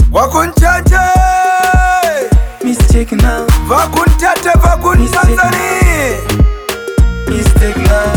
Wakunchache Mistake now, Vakuntate vakuntanzani mistake now.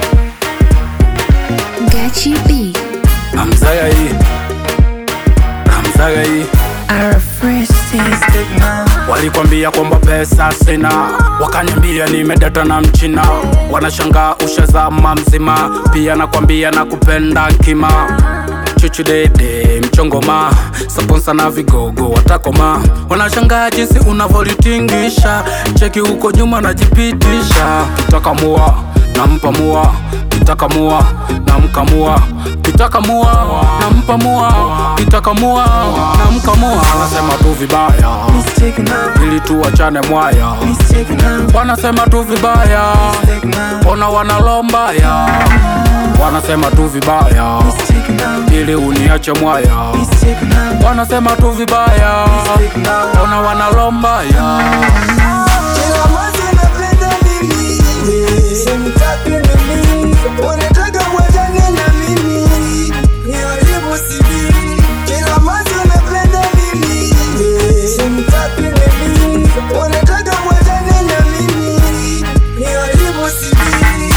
Gachi B. Hamzaga hii Hamzaga hii Our first taste. Mistake now. Walikwambia kwamba pesa sina, wakaniambia nimedata na mchina, wanashangaa ushazama mzima, pia nakwambia na kupenda kima chuchu dede mchongoma saponsa na vigogo watakoma, wanashangaa jinsi unavyolitingisha, cheki huko nyuma najipitisha, kitaka mua nampa mua, kitaka mua namkamua, kitaka mua nampa mua, kitaka mua namkamua, anasema tu vibaya Mistake now, ili tuachane mwaya, mistake now, wanasema tu vibaya, mistake now, ona wanalombaya, wanasema tu vibaya mistake now, ili uniache mwaya, mistake now, wanasema tu vibaya, mistake now. ona wanalombaya. Kila mwezi napenda mimi Simtaki mimi Unataka mwachane na mimi Ni aibu sijui Kila mwezi napenda mimi Simtaki mimi Unataka mwachane na mimi Ni aibu sijui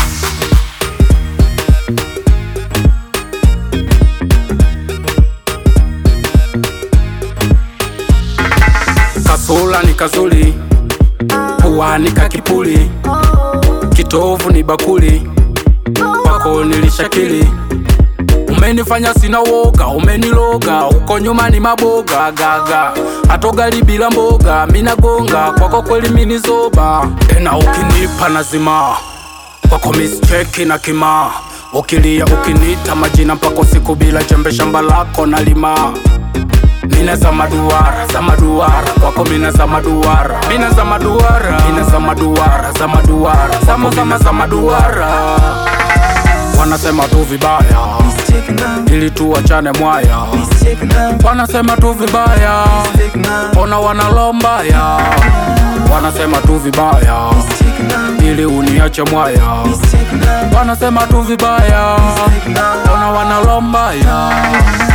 Kasula ni kazuli, pua ni kakipuli, kitovu ni bakuli, kwako nilishakili. Umenifanya sina woga, umeniloga, uko nyuma ni maboga gaga, hatogali bila mboga, minagonga kwako kweli minizoba, tena ukinipa nazima kwako mischeki na kima ukilia ukinita majina mpaka siku bila jembe shamba lako nalima mina za maduara za maduara kwako mina za maduara mina za maduara mina za maduara za maduara zama zama za maduara wanasema tu vibaya Mistake now, ili tuachane mwaya mistake now, wanasema tu vibaya mistake now, ona wanalombaya wanasema tu vibaya mistake now, ili uniache mwaya mistake now, wanasema tu vibaya mistake now. ona wanalombaya